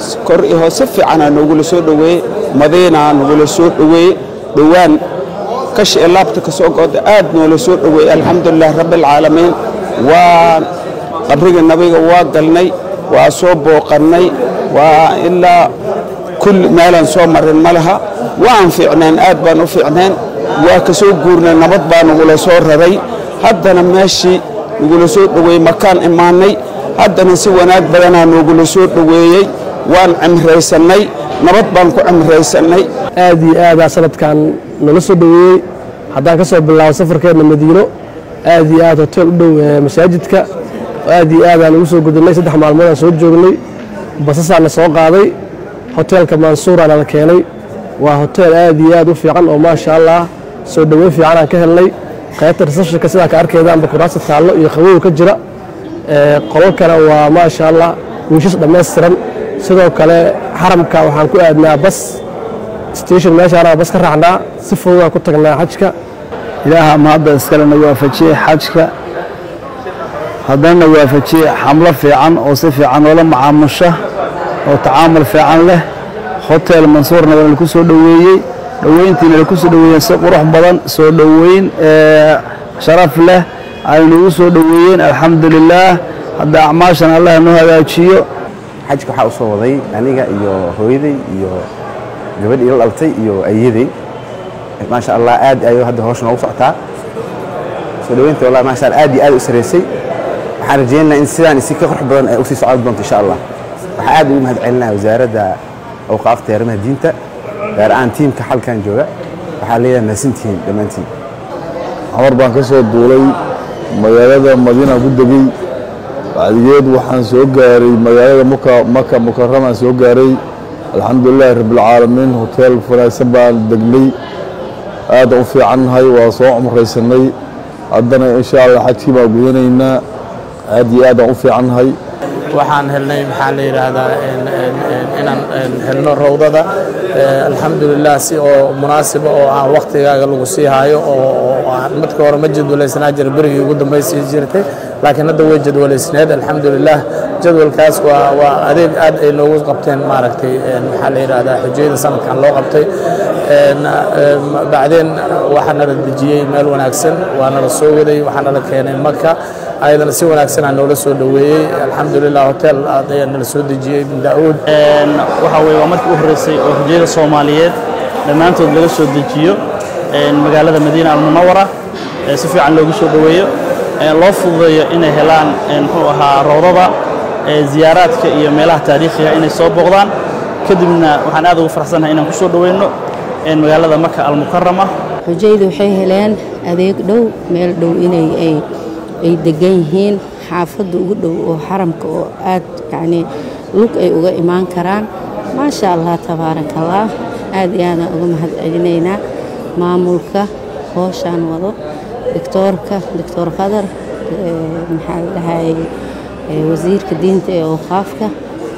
kor iyo hoos si fiicanaa noogula soo dhoweeyey madiinaa nagula soo dhoweeyey dhowaan kashi ee laabta ka soo go'da aad noola soo dhoweeyey alxamdulilah rabbialcaalamiin waa qabriga nabiga waa galnay waa soo booqannay waa ilaa kulli meelaan soo marin ma laha waan fiicneen aad baan u fiicneen waa ka soo guurnay nabad baa nagula soo raray haddana meeshii nagula soo dhoweeyey makaan imaannay haddana si wanaag badanaa noogula soo dhoweeyey waan cimraysannay nabad baan ku cimraysannay aad iyo aadaa sanadkan nala soo dhoweeyey haddaan ka soo bilaabo safarkeenna madiino aad iyo aad hotel u dhow masaajidka aad iyo aadaan ugu soo gudubnay saddex maalmoodaan soo joognay basasaana soo qaaday hoteelka mansuuraana la keenay waa hotel aad iyo aad u fiican oo maasha allah soo dhoweyn fiicanaan ka helnay qaybta reseptionka sidaa ka arkeedaanba kuraasta taallo iyo qabow ka jira qolalkana waa maasha allah wiishas dhammaystiran sidoo kale xaramka waxaan ku aadnaa bas station meeshaana bas ka raacnaa si fududaan ku tagnaa xajka ilaaha mahadda iskalena waafajiyey xajka haddana waafajiyey xamlo fiican oo si fiican oola macaamusha oo tacaamul fiican leh hotel mansuurna waa laku soo dhoweeyey dhoweyntiina laku soo dhoweeyeen si qurux badan soo dhoweyn sharaf leh aynugu soo dhoweeyeen alxamdulilaah hadda acmaashan allah noo hagaajiyo xajka waxaa u soo waday aniga iyo hooyaday iyo gabadh ila dhaltay iyo ayaday maasha allah aad ayuu hadda hawsha noogu socotaa soo dhoweynta wallahi maasha allah aad iyo aad u sareysay waxaan rajaynaynaa in sidaan si ka qurux badan ay usii socon doonto insha allah waxaan aad ugu mahad celinaya wasaaradda awqaafta iyo arrimaha diinta gaar ahaan tiimka xalkan jooga waxaa leeyahay mahadsantihiin dhammaantiin xamar baan ka soo duulay magaalada madiina ku degey bacdigeed waxaan soo gaaray magaalada maka mukaramaan soo gaaray alxamdulilaahi rabbilcaalamiin hoteel wanaagsan baan degnay aadaan u fiicannahay waa soo cumraysanay haddana insha allah xajkii baan gudanaynaa aad iyo aadaan u fiicannahay waxaan helnay maxaa la yidhaahdaa inaan helno rawdada alxamdulilah si oo munaasiba oo aan waktigaaga lagu sii haayo oo aan marka hore ma jadwalaysnaa jira berigii ugu dambaysii jirtay laakiin hadda way jadwalaysneed alxamdulilah jadwalkaas waa waa adeeg aad ay noogu qabteen maaragtay maxaa la yidhaahdaa xujayada sanadkan loo qabtay bacdeen waxaa nala dejiyey meel wanaagsan waa nala soo waday waxaa nala keenay maka ayadana si wanaagsanaa noola soo dhoweeyey alxamdulilah hotel ayaa nala soo dejiyey ibn daa'uud waxaa weye waa markii u horreysay oo xujayada soomaaliyeed dhammaantood laga soo dejiyo magaalada madiina almunawara si fiican loogu soo dhoweeyo loo fududeeyo inay helaan muxuu ahaa rawdada ziyaaraadka iyo meelaha taariikhiga inay soo booqdaan kadibna waxaan aad ugu faraxsanahay inaan ku soo dhoweyno magaalada maka almukarama xujaydu waxay heleen adeeg dhow meel dhow inay ay degan yihiin xaafadda ugu dhow oo xaramka oo aad yacnii lug ay uga imaan karaan maasha allah tabaaraka allah aad iyo aadaan uga mahad celinaynaa maamulka hooshaan wado doctoorka doctor qadar maxaa la dhahayay wasiirka diinta ee awqaafka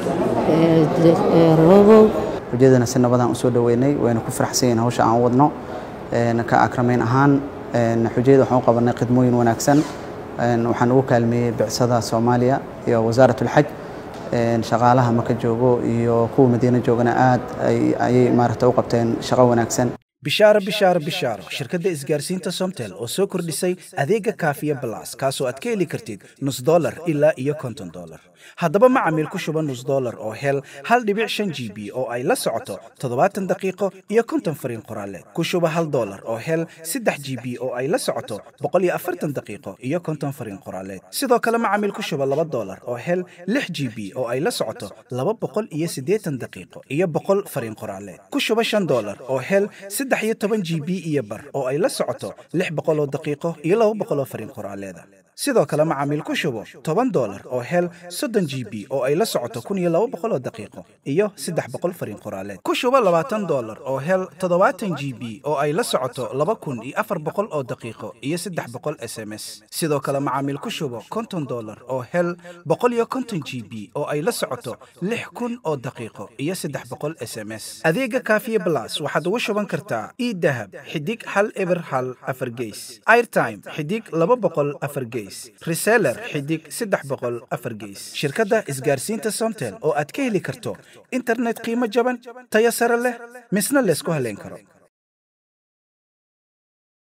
robow xujadana si nabadaan usoo dhoweynay wayna ku faraxsan yihiin hawsha aan wadno ka akramayn ahaan xujayada waxaan u qabanay khidmooyin wanaagsan waxaan ugu kaalmeeyey bicsada soomaaliya iyo wasaarat ulxaj shaqaalaha maka joogo iyo kuwa madiina joogana aad ayay maaragta u qabteen shaqo wanaagsan bishaaro bishaaro bishaaro shirkadda isgaarsiinta somtel oo soo kordhisay adeega kaafiya balas kaasoo aad ka heli kartid nus dolar ilaa iyo konton dolar haddaba macamiil ku shuba nus dolar oo hel hal dhibic shan g b oo ay la socoto toddobaatan daqiiqo iyo konton fariin qoraaleed ku shuba hal dolar oo hel saddex g b oo ay la socoto boqol iyo afartan daqiiqo iyo konton fariin qoraaleed sidoo kale macamiil ku shuba laba dolar oo hel lix g b oo ay la socoto laba boqol iyo siddeetan daqiiqo iyo boqol fariin qoraaleed ku shuba shan dolar oo hel saddex iyo toban g b iyo bar oo ay la socoto lix boqol oo daqiiqo iyo laba boqol oo fariin qoraaleeda sidoo kale macaamiil ku shubo toban dolar oo hel soddon g b oo ay la socoto kun iyo laba boqol oo daqiiqo iyo saddex boqol fariin qoraaleed ku shubo labaatan dolar oo hel toddobaatan g b oo ay la socoto laba kun iyo afar boqol oo daqiiqo iyo saddex boqol s m s sidoo kale macaamiil ku shubo konton dolar oo hel boqol iyo konton g b oo ay la socoto lix kun oo daqiiqo iyo saddex boqol s m s adeega kaafiye blas waxaad ugu shuban kartaa idahab xidig hal eber hal afar geys airtime xidig laba boqol afar geys gees reseller xidig saddex boqol afar gees shirkadda isgaarsiinta somtel oo aad ka heli karto internet qiimo jaban tayo sare leh misna laysku halayn karo